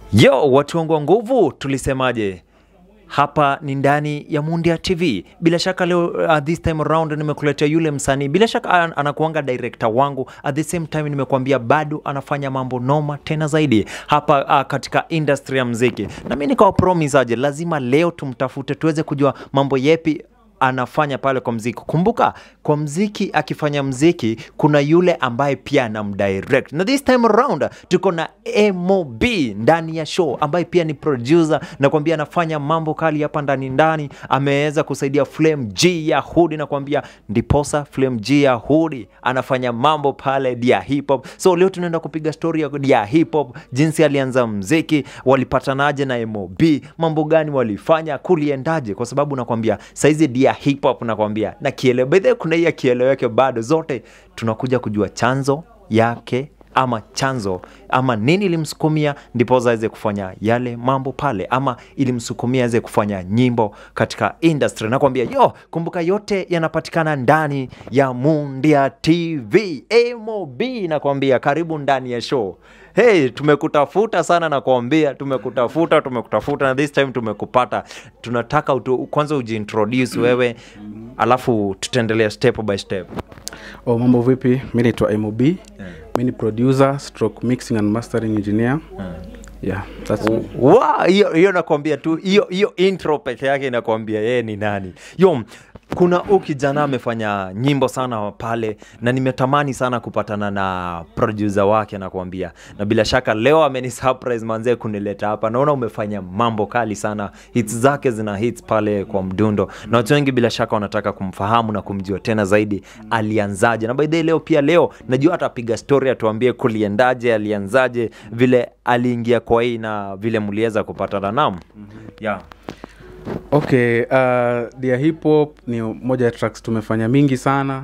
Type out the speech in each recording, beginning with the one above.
Yo, watu wangu wa nguvu, tulisemaje? Hapa ni ndani ya Mundia TV. Bila shaka leo uh, this time around nimekuletea yule msanii, bila shaka an- anakuanga director wangu, at the same time nimekuambia bado anafanya mambo noma tena zaidi hapa uh, katika industry ya mziki, na mimi nikawa promise aje, lazima leo tumtafute tuweze kujua mambo yepi anafanya pale kwa mziki. Kumbuka kwa mziki, akifanya mziki kuna yule ambaye pia anamdirect, na this time around tuko na MOB ndani ya show ambaye pia ni producer, nakwambia anafanya mambo kali hapa ndani ndani. Ameweza kusaidia Flame G ya Hudi, nakwambia ndiposa Flame G ya Hudi anafanya mambo pale dia hip hop. So leo tunaenda kupiga story ya dia hip hop, jinsi alianza mziki, walipatanaje na MOB, mambo gani walifanya, kuliendaje, kwa sababu nakwambia saizi dia hip hop nakwambia na kiele by the way, kuna hii ya kieleweke bado, zote tunakuja kujua chanzo yake ama chanzo ama nini ilimsukumia ndiposa aweze kufanya yale mambo pale, ama ilimsukumia aweze kufanya nyimbo katika industry. Nakwambia yo, kumbuka yote yanapatikana ndani ya Mundia TV. MOB nakwambia, karibu ndani ya show. Hey, tumekutafuta sana nakwambia, tumekutafuta tumekutafuta, na this time tumekupata. Tunataka utu, kwanza ujiintroduce wewe, alafu tutaendelea step by step. Oh, mambo vipi? Mi naitwa MOB. Mi ni producer, stroke mixing and mastering engineer. Yeah, that's me. Wa, hiyo hiyo nakwambia tu hiyo hiyo intro peke yake inakwambia yeye ni nani yo kuna huu kijana amefanya nyimbo sana pale na nimetamani sana kupatana na producer wake nakwambia na bila shaka leo ameni surprise manzee kunileta hapa naona umefanya mambo kali sana hits zake zina hits pale kwa mdundo na watu wengi bila shaka wanataka kumfahamu na kumjua tena zaidi alianzaje na by the way leo pia leo najua atapiga story atuambie kuliendaje alianzaje vile aliingia kwa hii na vile mliweza kupatana nam yeah. Okay, uh, Dear Hip Hop ni moja ya tracks tumefanya mingi sana.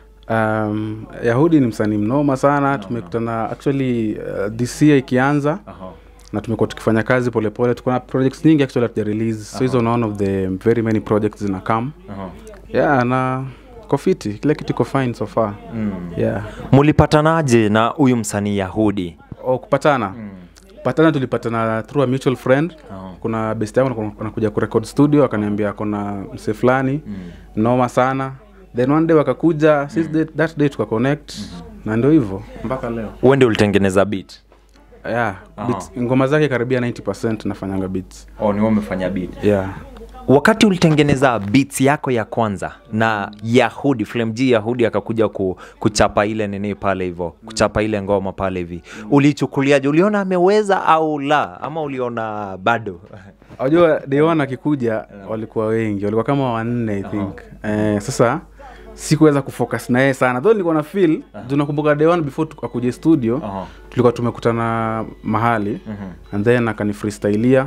Um, Yahudi ni msanii mnoma sana. Tumekutana actually uh, this year ikianza na tumekuwa tukifanya kazi polepole. Tuko na projects nyingi actually hatuja release. So hizo ni one of the very many projects zina come. Yeah, na kofiti kila kitu iko fine so far. Yeah. mulipatanaje na huyu msanii yahudi Oh, kupatana kupatana tulipatana through a mutual friend kuna best yangu anakuja kurecord studio akaniambia kuna mse fulani noma sana then one day wakakuja since that, that day tuka connect na ndio hivyo mpaka leo wende ulitengeneza beat yeah, beats, ngoma zake karibia 90 nafanyanga beats oh, ni umefanya beat yeah. wakati ulitengeneza beats yako ya kwanza na yahudi Flame G yahudi akakuja ku, kuchapa ile nini pale hivyo kuchapa ile ngoma pale hivi ulichukuliaje uliona ameweza au la ama uliona bado Unajua day one akikuja walikuwa wengi, walikuwa kama wanne I think. Eh, sasa sikuweza kufocus na yeye sana. Though nilikuwa na feel, uh nakumbuka day one before tu- akuje studio, Aha. tulikuwa tumekutana mahali and then akani freestylia.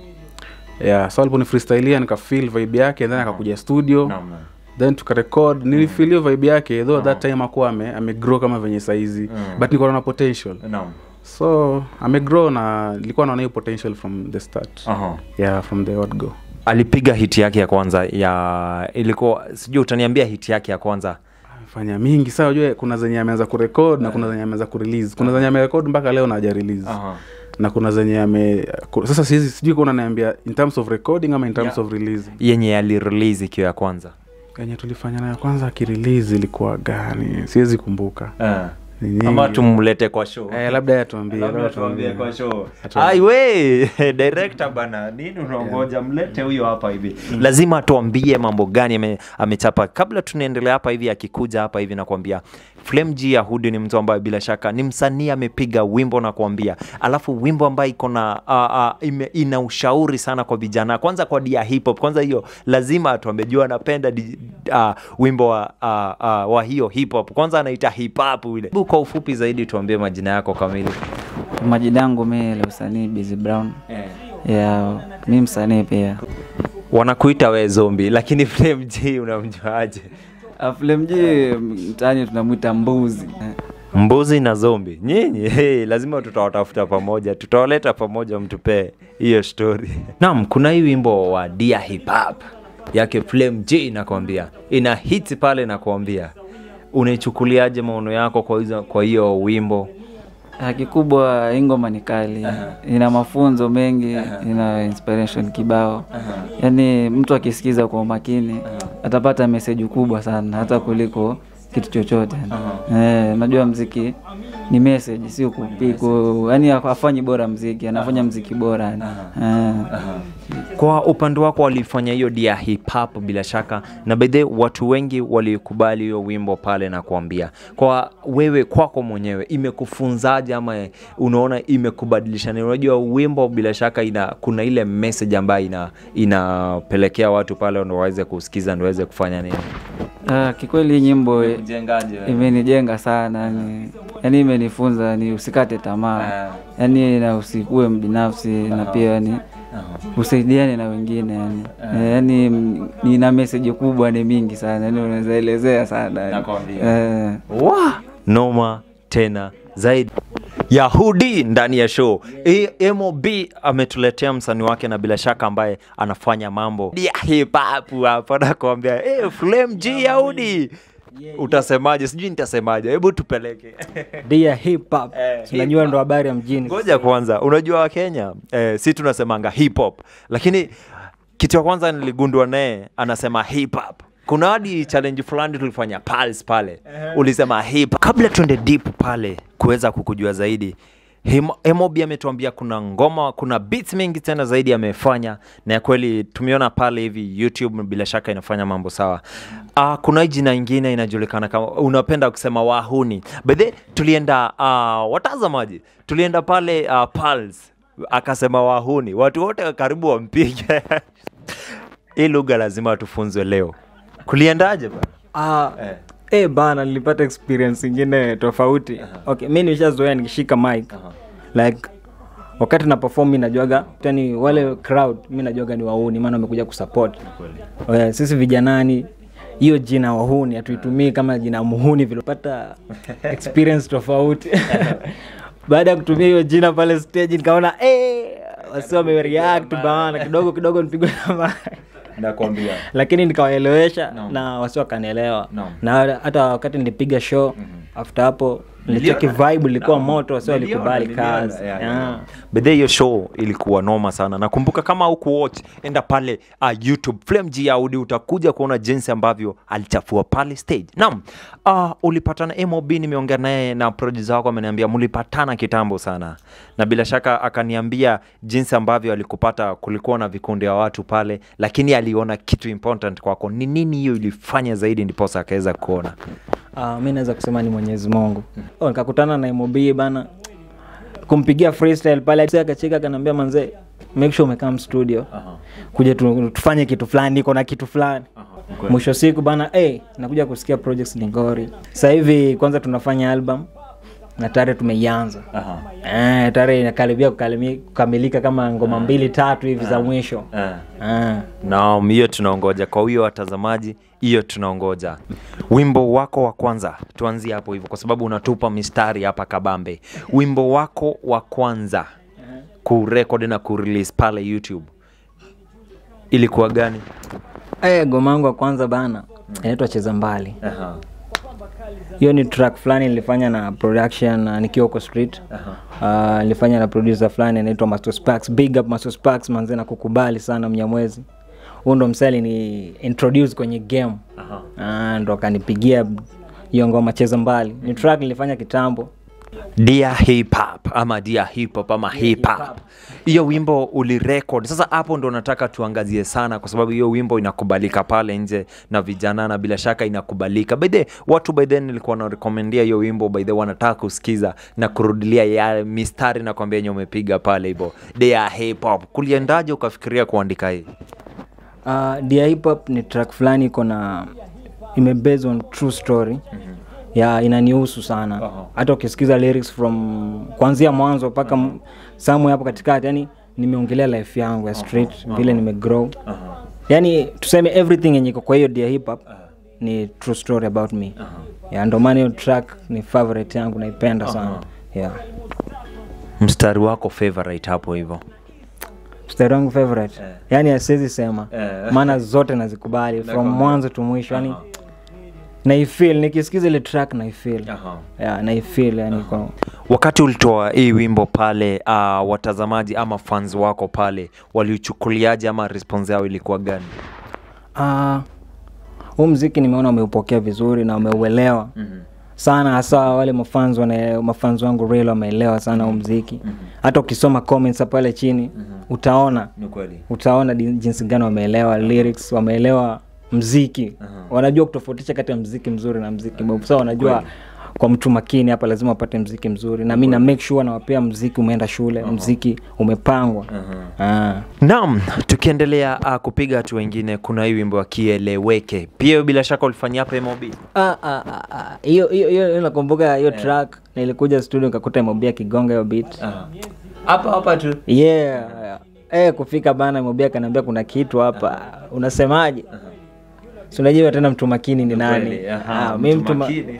Yeah, so aliponi freestylia nika feel vibe yake and then akakuja studio. Then tukarecord, nilifeel hiyo vibe yake though that time akuwa ame, amegrow kama venye saizi but nilikuwa na potential. So amegrow na nilikuwa naona hiyo potential from the start. Yeah, from the word go. alipiga hiti yake ya kwanza ya ilikuwa sijui utaniambia hiti yake ya kwanza fanya mingi saa ujue kuna zenye ameanza kurekod na kuna zenye ameanza kurelease kuna zenye amerekod mpaka leo na haja release na kuna zenye ame ku- sasa siwezi sijui kuna naambia in terms of recording ama in terms Yeah. of release yenye alirelease ikiwa ya kwanza yenye tulifanya nayo kwanza akirelease ilikuwa gani siwezi kumbuka Ni nyingi. ama tumlete kwa show eh, labda yeye atuambie Labda labda tuambie atuambie. kwa show. Atuambie. Ai we director bana, nini unaongoja? Mlete huyo hapa hivi, lazima tuambie mambo gani ame, amechapa. Kabla tunaendelea hapa hivi, akikuja hapa hivi nakwambia Flame G Yahudi ni mtu ambaye bila shaka ni msanii amepiga wimbo na kuambia, alafu wimbo ambaye iko na uh, uh, ime, ina ushauri sana kwa vijana, kwanza kwa dia hip hop. Kwanza hiyo lazima atuambie, jua anapenda di- uh, wimbo wa, uh, uh, wa hiyo hip hop. Kwanza anaita hip hop ile. Hebu Kwa ufupi zaidi tuambie majina yako kamili. Majina yangu mi la usanii Busy Brown. Ya mi msanii pia. wanakuita we zombi lakini Flame G unamjuaje Flemji mtaani tunamwita mbuzi. mbuzi na zombi nyinyi hey, lazima tutawatafuta pamoja tutawaleta pamoja mtupee hiyo story naam kuna hii wimbo wa dia hip hop yake Flame G nakwambia ina hit pale nakwambia unaichukuliaje maono yako kwa hizo kwa hiyo wimbo Ah, kikubwa hii ngoma ni kali ina mafunzo mengi ina inspiration kibao yaani mtu akisikiza kwa umakini atapata meseji kubwa sana hata kuliko kitu chochote eh, najua mziki ni message sio kupiku yani afanyi bora mziki anafanya mziki bora yani. eh. kwa upande wako walifanya hiyo dia hip hop bila shaka na bedhe watu wengi walikubali hiyo wimbo pale na kuambia kwa wewe kwako mwenyewe imekufunzaje ama unaona imekubadilisha nini unajua wimbo bila shaka ina kuna ile message ambayo ina inapelekea watu pale ndo waweze kusikiza ndo waweze kufanya nini Ah, kikweli hii nyimbo eh, jengaje imenijenga sana yani, yani imenifunza ni usikate tamaa yani na usikuwe mbinafsi na pia yani usaidiane na wengine yani Eh, yani m- nina meseji kubwa ni mingi sana yani unaweza elezea sana yani. Nakwambia. Eh. wa noma tena zaidi yahudi ndani ya show E- mob ametuletea msanii wake na bila shaka ambaye anafanya mambo ya hip hop hapo nakwambia hey, flame g yahudi utasemaje sijui nitasemaje hebu tupeleke dia hip hop Eh, unajua hip ndo habari ya mjini ngoja kwanza unajua wakenya eh, si tunasemanga hip hop lakini kitu ya kwanza niligundua naye anasema hip hop kuna hadi challenge fulani tulifanya pals pale ulisema hip kabla tuende deep pale kuweza kukujua zaidi Him- mob ametuambia kuna ngoma kuna beats mingi tena zaidi amefanya na ya kweli tumeona pale hivi youtube bila shaka inafanya mambo sawa uh, kuna hii jina ingine inajulikana kama unapenda kusema wahuni bedhe tulienda uh, watazamaji tulienda pale uh, pals akasema wahuni watu wote karibu wampige hii lugha lazima tufunzwe leo kuliendaje ba ah, Eh. eh. bana nilipata experience ingine tofauti okay mi nishazoea nikishika mic like wakati na perform mi najuaga tani wale crowd mi najuaga ni wauni maana wamekuja kusupport okay, sisi vijanani hiyo jina wahuni hatuitumii kama jina muhuni vilipata experience tofauti baada ya kutumia hiyo jina pale stage nikaona eh, wasi wamereact bana kidogo kidogo nipigwe na mic nakwambia lakini nikawaelewesha Naam. na wasi wakanielewa Naam. na hata wakati nilipiga show after hapo nilicheki vibe ilikuwa moto wasi walikubali kazi yeah. bedhe hiyo show ilikuwa noma sana nakumbuka kama huku watch enda pale uh, youtube flame g audi utakuja kuona jinsi ambavyo alichafua pale stage naam uh, ulipatana mob nimeongea naye na producer wako ameniambia mlipatana kitambo sana na bila shaka akaniambia jinsi ambavyo alikupata kulikuwa na vikundi ya watu pale lakini aliona kitu important kwako ni nini hiyo ilifanya zaidi ndiposa akaweza kuona Uh, mi naweza kusema ni mwenyezi mungu oh, nikakutana na mob bana kumpigia freestyle pale Sasa akacheka akaniambia manzee make sure umekam studio kuja tu, tufanye kitu fulani niko na kitu fulani mwisho wa siku bana hey, nakuja kusikia projects lingori sasa hivi kwanza tunafanya album na tare tumeianza eh, tare inakaribia kukalimi- kukamilika kama ngoma mbili tatu hivi za mwisho eh. naam hiyo tunaongoja kwa huyo watazamaji hiyo tunaongoja wimbo wako wa kwanza tuanzie hapo hivyo kwa sababu unatupa mistari hapa kabambe wimbo wako wa kwanza kurekod na kurelease pale youtube ilikuwa gani Eh, ngoma yangu ya kwanza bana inaitwa cheza mbali hiyo ni track fulani nilifanya na production uh, nikiwa huko street uh, nilifanya na producer fulani anaitwa Master Sparks. big up Master Sparks manze na kukubali sana mnyamwezi huu ndo msali ni introduce kwenye game uh, ndo akanipigia hiyo ngoma cheza mbali ni track nilifanya kitambo dia hip hop ama dia hip hop ama hip hop hiyo wimbo ulirekod sasa hapo ndo nataka tuangazie sana kwa sababu hiyo wimbo inakubalika pale nje na vijana na bila shaka inakubalika baidhe watu baidhe nilikuwa narekomendia hiyo wimbo baidhe wanataka kusikiza na kurudilia ya mistari na kwambia yenye umepiga pale hivo dia hip hop kuliendaje ukafikiria kuandika hii uh, dia hip hop ni track fulani iko na ime based on true story ya inanihusu sana hata ukisikiza lyrics from kuanzia mwanzo mpaka uh somewhere hapo katikati yani nimeongelea life yangu ya street vile nimegrow yani tuseme everything yenye iko kwa hiyo dia hip hop ni true story about me ya ndo maana hiyo track ni favorite yangu naipenda sana yeah mstari wako favorite hapo hivo mstari wangu favorite yani asiwezi sema Eh. maana zote nazikubali from mwanzo tu mwisho yani naifeel nikisikiza ile track naifeel Aha. yeah, naifeel yani kwa wakati ulitoa hii wimbo pale uh, watazamaji ama fans wako pale waliuchukuliaje ama response yao ilikuwa gani Ah, huu mziki nimeona umeupokea vizuri na umeuelewa mm-hmm. sana hasa wale mafans wana mafans wangu real wameelewa sana huu mziki hata ukisoma comments hapo pale chini utaona ni kweli utaona di- jinsi gani wameelewa lyrics wameelewa mziki wanajua kutofautisha kati ya mziki mzuri na mziki mbovu so wanajua kwa mtu makini hapa lazima wapate mziki mzuri na mi na make sure nawapea mziki umeenda shule mziki umepangwa Ah. naam tukiendelea uh, kupiga watu wengine kuna hii wimbo wa kieleweke pia hiyo bila shaka ulifanyia hapa mob Ah, ah, ah, ah. hiyo hiyo hiyo hiyo nakumbuka hiyo track na ilikuja studio nikakuta mobia kigonga hiyo beat hapa hapa tu yeah eh kufika bana mobia kanaambia kuna kitu hapa unasemaje si unajua tena mtu makini ni nani Kweli, aha, Ah, mi mtu mtu ma- makini.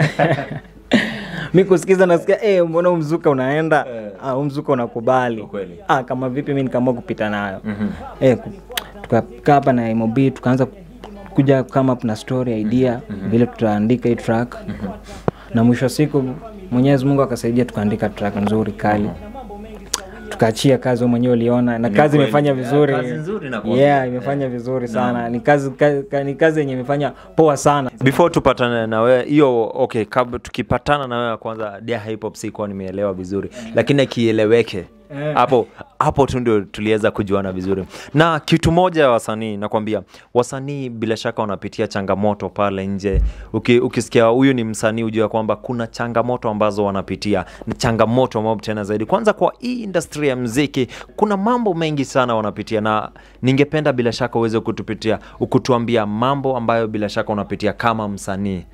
mi kusikiza nasikia eh mbona huu mzuka unaenda ah, huu mzuka unakubali Ukweli. ah, kama vipi mi nikaamua kupita nayo eh, ku- tukakaa hapa na mob tukaanza kuja kama up na story idea vile tutaandika hii track na mwisho wa siku mwenyezi mungu akasaidia tukaandika track nzuri kali tukaachia kazi wewe mwenyewe uliona na kazi kweli. imefanya Yeah, vizuri kazi nzuri nakwambia. yeah imefanya vizuri sana ni kazi ka, ka, ni kazi yenye imefanya poa sana before tupatane na wewe hiyo okay kab, tukipatana na wewe kwanza dia hip hop sikuwa nimeelewa vizuri lakini akieleweke hapo hapo tu ndio tuliweza kujuana vizuri na kitu moja ya wasanii nakwambia wasanii bila shaka wanapitia changamoto pale nje Uki, ukisikia huyu ni msanii ujua kwamba kuna changamoto ambazo wanapitia ni changamoto mob tena zaidi kwanza kwa hii industry ya mziki kuna mambo mengi sana wanapitia na ningependa bila shaka uweze kutupitia ukutuambia mambo ambayo bila shaka unapitia kama msanii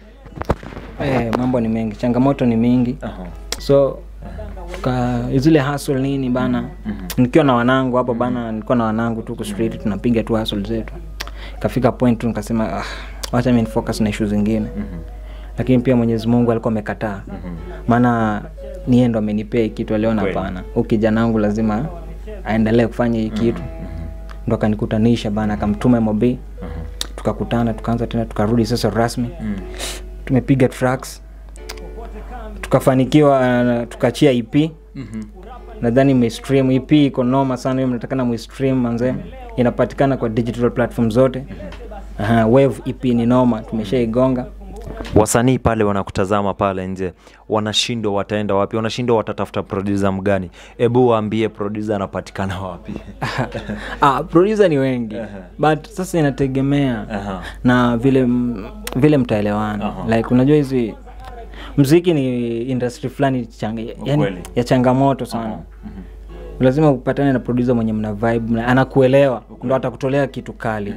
eh, mambo ni mengi changamoto ni mingi so tuka zile hustle nini bana nikiwa na wanangu hapo bana nilikuwa na wanangu tu street tunapiga tu hustle zetu ikafika point tu nikasema ah, wacha mi nifocus na issue zingine lakini pia mwenyezi mungu alikuwa amekataa maana niye ndo amenipea hii kitu aliona hapana huu kijana wangu lazima aendelee kufanya hii kitu ndo akanikutanisha bana akamtuma mob tukakutana tukaanza tena tukarudi sasa rasmi tumepiga tracks tukafanikiwa uh, tukachia ep nadhani mestream ep iko noma sana hiyo mnatakana muistream manze inapatikana kwa digital platform zote Aha, wave ep ni noma tumeshaigonga wasanii pale wanakutazama pale nje wanashindwa wataenda wapi wanashindwa watatafuta producer mgani hebu waambie producer anapatikana wapi ah, producer ni wengi but sasa inategemea Aha. na vile m- vile mtaelewana like unajua hizi mziki ni industry fulani chang, yani, Ukweli. ya changamoto sana lazima upatane na producer mwenye mna vibe mna- anakuelewa ndo atakutolea kitu kali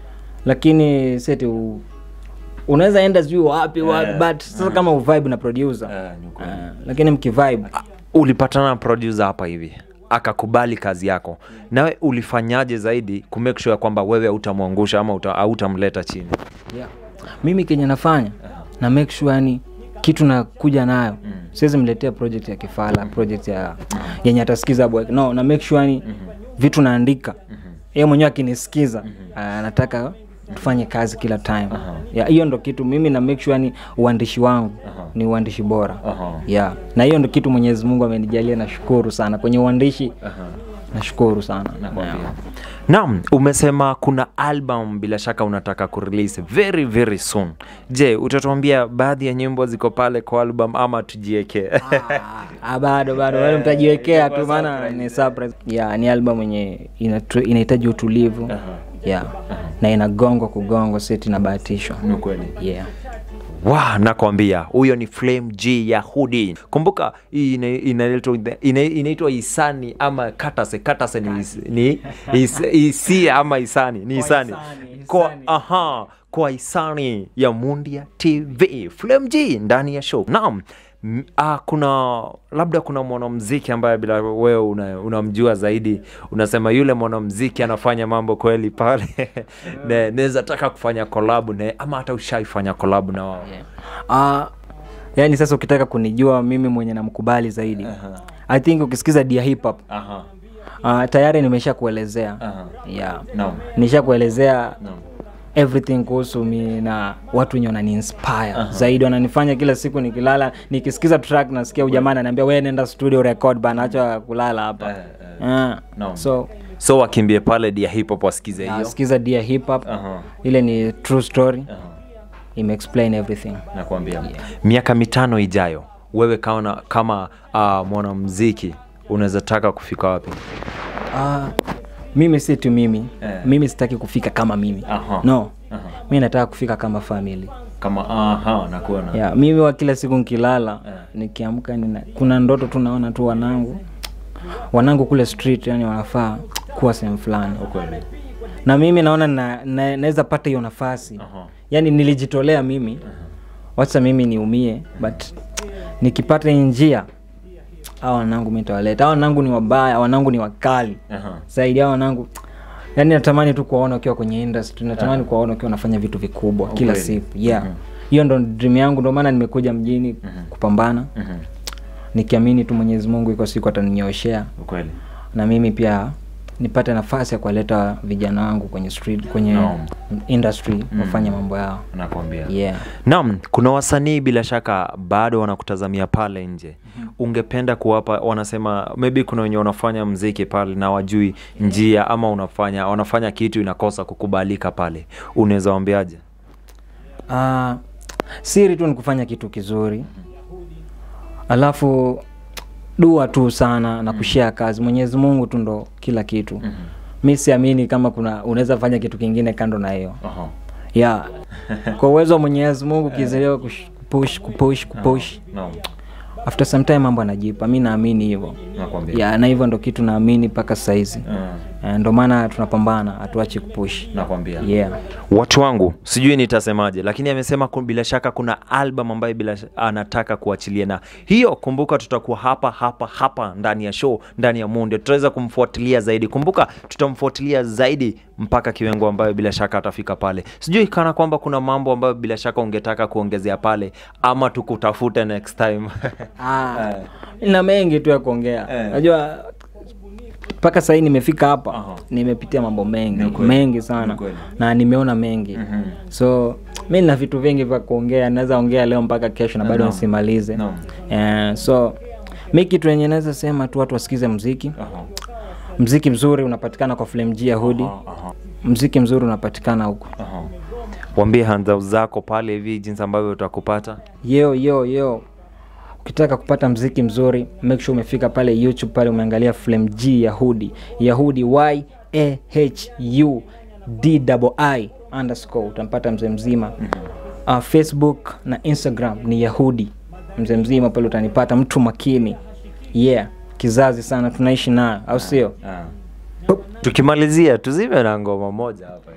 lakini seti u, unaweza enda sijui wapi wapi but sasa kama uvibe na producer Ah, lakini mkivibe ulipatana na producer hapa hivi akakubali kazi yako nawe ulifanyaje zaidi kumake sure kwamba wewe hautamwangusha ama uta- hautamleta chini yeah. mimi kenye nafanya na make sure yani kitu nakuja nayo siwezi mletea project ya kifala project ya yenye atasikiza boy no na make sure yani vitu naandika yeye mwenyewe akinisikiza anataka tufanye kazi kila time yeah, hiyo ndo kitu mimi na make sure yani uandishi wangu ni uandishi bora yeah. na hiyo ndo kitu mwenyezi mungu amenijalia nashukuru sana kwenye uandishi nashukuru sana yeah. naam umesema kuna album bila shaka unataka kurelease very very soon je utatuambia baadhi ya nyimbo ziko pale kwa album ama tujiekee Ah, bado bado bado mtajiwekea tu maana ni surprise. Yeah, ni album yenye inatu- inahitaji utulivu yeah. na inagongwa kugongwa seti inabahatishwa yeah. wa nakwambia huyo ni flame g ya hudi kumbuka hii ina- inaitwa ina- inaitwa isani ama katase katase ni, is, ni is, isi ama isani ni isani Isani, kwa Isani. aha kwa isani ya mundia tv flame g ndani ya show naam M- Ah, kuna labda kuna mwanamziki ambaye bila wewe una- unamjua zaidi unasema yule mwanamziki anafanya mambo kweli pale Ne- naweza taka kufanya kolabu naye ama hata ushaifanya kolabu na wao Ah, yaani sasa ukitaka kunijua mimi mwenye namkubali zaidi i think ukisikiza dia hip hop Aha. uh, tayari nimesha kuelezea Aha. yeah. Naam. nisha kuelezea Naam. everything kuhusu mi na watu wenye wanani inspire zaidi wananifanya kila siku nikilala nikisikiza track nasikia ujamaa ananiambia we nenda studio record bana acha kulala hapa Ah, Naam. so so wakimbie pale dia hip hop wasikize hiyo nasikiza dia hip hop Aha. ile ni true story imeexplain everything nakwambia miaka mitano ijayo wewe kama, kama uh, mwanamziki unaweza taka kufika wapi Ah, mimi si tu mimi Eh. mimi sitaki kufika kama mimi Aha. no mi nataka kufika kama family kama aha nakuona yeah, mimi wa kila siku nkilala nikiamka nina, kuna ndoto tu naona tu wanangu wanangu kule street yani wanafaa kuwa sehemu fulani Ukweli. na mimi naona na, na, naweza pata hiyo nafasi Aha. yani nilijitolea mimi wacha mimi niumie but nikipata hii njia hawa wanangu mi tawaleta hawa wanangu ni wabaya hawa wanangu ni wakali Aha. zaidi hawa wanangu yani natamani tu kuwaona ukiwa kwenye industry natamani kuwaona ukiwa unafanya vitu vikubwa kila Ukweli. siku yeah hiyo ndo dream yangu ndo maana nimekuja mjini kupambana Mhm. nikiamini tu mwenyezi mungu iko siku ataninyoshea Ukweli. na mimi pia nipate nafasi ya kuwaleta vijana wangu kwenye street kwenye Naam. industry wafanye mambo yao nakwambia yeah naam kuna wasanii bila shaka bado wanakutazamia pale nje ungependa kuwapa wanasema maybe kuna wenye wanafanya mziki pale na wajui njia ama unafanya wanafanya kitu inakosa kukubalika pale unaweza wambiaje Ah, siri tu ni kufanya kitu kizuri alafu dua tu sana na kushare kazi mwenyezi mungu tu ndo kila kitu mi siamini kama kuna unaweza fanya kitu kingine kando na hiyo Aha. yeah. kwa uwezo wa mwenyezi mungu ukizelewa kupush kupush kupush Naam. after some time mambo anajipa mi naamini hivyo nakwambia yeah, na hivyo ndo kitu naamini mpaka saizi Ah, Eh, ndo maana tunapambana hatuachi kupush nakwambia yeah. watu wangu sijui nitasemaje lakini amesema ku- bila shaka kuna album ambayo bila sh- anataka kuachilia na hiyo kumbuka tutakuwa hapa hapa hapa ndani ya show ndani ya munde tutaweza kumfuatilia zaidi kumbuka tutamfuatilia zaidi mpaka kiwengo ambayo bila shaka atafika pale sijui kana kwamba kuna mambo ambayo bila shaka ungetaka kuongezea pale ama tukutafute next time Ah, na mengi tu ya kuongea Eh. najua mpaka sahii nimefika hapa Aha. nimepitia mambo mengi Ni kweli. mengi Ni sana kweli. na nimeona mengi Mhm. so mi na vitu vingi vya kuongea naweza ongea leo mpaka kesho na bado Naam. nisimalize Naam. Eh, so mi kitu yenye naweza sema tu watu wasikize mziki Aha. mziki mzuri unapatikana kwa flamg yahudi Aha. mziki mzuri unapatikana huko Aha. wambie handau zako pale hivi jinsi ambavyo utakupata yo yo yo ukitaka kupata mziki mzuri make sure umefika pale youtube pale umeangalia flame g yahudi yahudi y a h u d i underscore utampata mzee mzima uh, facebook na instagram ni yahudi mzee mzima pale utanipata mtu makini yeah kizazi sana tunaishi nayo au sio Ah. tukimalizia tuzime na ngoma moja hapa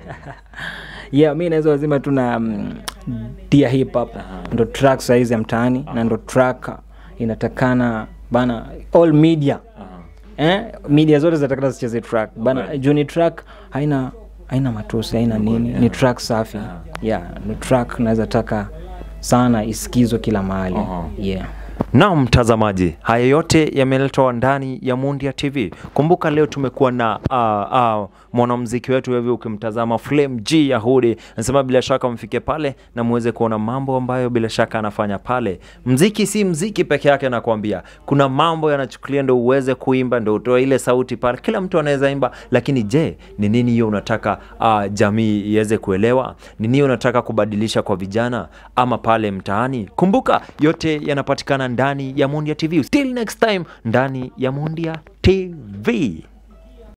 yeah mi naweza wazima tu na mm, dia hip hop ndo track saizi ya mtaani na ndo track inatakana bana all media eh, media zote zinatakana zicheze track bana juu ni track haina haina matusi haina nini ni track safi yeah ni track naweza taka sana isikizwe kila mahali Aha. yeah Naam mtazamaji, haya yote yameletwa ndani ya Mundia TV. Kumbuka leo tumekuwa na uh, uh, mwanamuziki wetu hivi, ukimtazama Flame G Yahudi, nasema bila shaka mfike pale na muweze kuona mambo ambayo bila shaka anafanya pale. Mziki si mziki peke yake, nakwambia kuna mambo yanachukulia ndo uweze kuimba, ndo utoe ile sauti pale. Kila mtu anaweza imba, lakini je, ni nini hiyo unataka uh, jamii iweze kuelewa? Ni nini unataka kubadilisha kwa vijana ama pale mtaani? Kumbuka yote yanapatikana ndani ya Mundia TV. Till next time ndani ya Mundia TV.